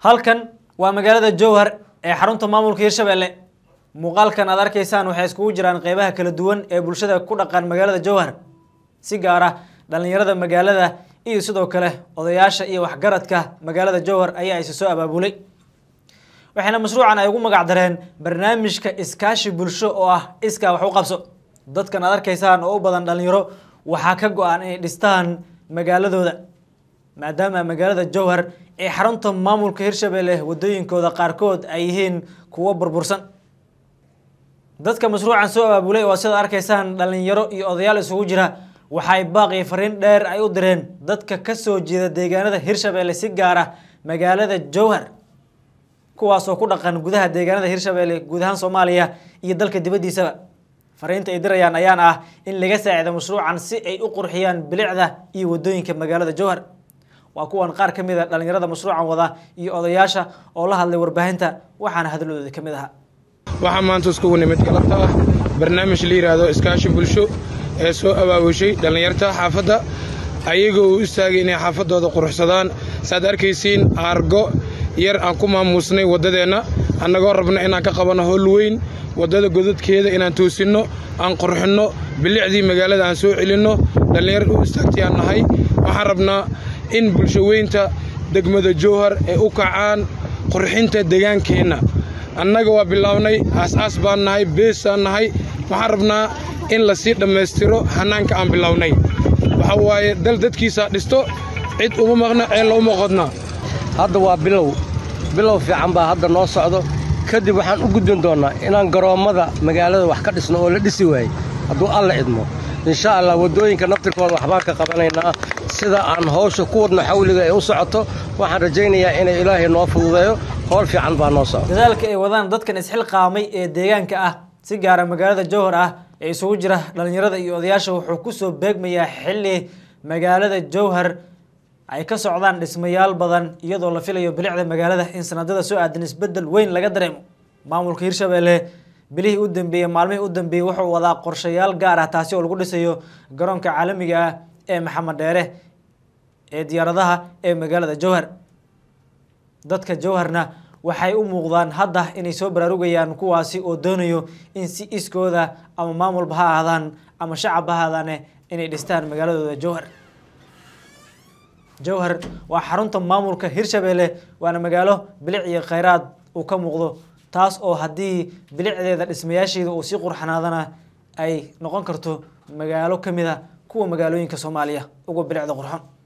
halkan waa magaalada jowhar ee xarunta maamulka hirshabelle muuqaalkan aad arkaysaan waxay iskugu jiraan qeybaha kala duwan ee bulshada ku dhaqan magaalada jowhar si gaar ah dhalinyarada magaalada iyo sidoo kale odayaasha iyo waxgaradka magaalada jowhar ayaa isi soo abaabulay waxayna mashruucan ay ugu magac dareen barnaamijka iskaashi bulsho oo ah iskaa wax u qabso dadkan aad arkaysaan oo u badan dhalinyaro waxaa ka go-an inay dhistaan magaaladooda maadaama magaalada jowhar ee xarunta maamulka hirshabelle wadooyinkooda qaarkood ay yihiin kuwo burbursan dadka mashruucan soo abaabulay oo sidaad arkaysaan dhalinyaro iyo odayaal isugu jira waxay baaqii fariin dheer ay u direen dadka kasoo jeeda deegaanada hirshabelle si gaar ah magaalada jowhar kuwaas oo ku dhaqan gudaha deegaanada hirshabelle guud ahaan soomaaliya iyo dalka dibaddiisaba fariinta ay dirayaan ayaana ah in laga saacido mashruucan si ay u qurxiyaan bilicda iyo wadooyinka magaalada jowhar waa kuwan qaar ka mid a dhalinyarada mashruucan wada iyo odayaasha oo la hadlay warbaahinta waxaana hadalooda ka mid ahaa waxaa maanta iskugu nimid galabta ah barnaamij la yidhaahdo iskaashi bulsho ee soo abaabushay dhallinyarta xaafadda ayagoo u istaagay inay xaafaddooda quruxsadaan saaad arkaysiin aargo yar aan ku maamuusnay waddadeenna annagoo rabna inaan ka qabanno howl weyn waddada godadkeeda inaan toosinno aan qurxinno bilicdii magaalada aan soo celinno dhallinyar u istaagtayaan nahay waxaan rabnaa in bulsho weynta degmada jowhar ay u kacaan qurxinta degaankeenna annaga waa bilownay aas-aas baan nahay beesaan nahay waxaan rabnaa in la sii dhammaystiro hannaanka aan bilownay waxa waaye dal dadkiisaa dhisto cid uma maqna ceella uma qodna hadda waa bilow bilow fiican baa hadda noo socdo kadib waxaan u gudbin doonnaa inaan garoommada magaalada wax ka dhisno oo la dhisi waayey hadduu alla idmo insha allah waddooyinka naftirkooda waxbaan ka qabanaynaa sida aan hawsha ku wadno xawliga ay u socoto waxaan rajaynayaa inay ilaahay noo fududeeyo howl fiican baa noo socdo dadaalka ay wadaan dadkan isxilqaamay ee deegaanka ah si gaara magaalada jowhar ah ee isugu jira dhalinyarada iyo odayaasha wuxuu kusoo beegmayaa xilli magaalada jowhar ay ka socdaan dhismayaal badan iyadoo la filayo bilicda magaalada in sanadada soo aadan isbedel weyn laga dareemo maamulka hirshabelle bilihii u dambeeyey maalmihii u dambeeyey wuxuu wadaa qorshayaal gaar ah taasi oo lagu dhisayo garoonka caalamiga ah ee maxamed dheere ee diyaaradaha ee magaalada jowhar dadka jowharna waxay u muuqdaan hadda inay soo baraarugayaan kuwaasi oo doonayo in si iskooda ama maamulba ha ahaadaan ama shacabba ha ahaadaane inay dhistaan magaaladooda jowhar jowhar waa xarunta maamulka hirshabelle waana magaalo bilic iyo khayraad uu ka muuqdo taas oo haddii bilicdeeda dhismayaasheeda uu sii qurxanaadana ay noqon karto magaalo ka mid a kuwa magaalooyinka soomaaliya uga bilicda qurxon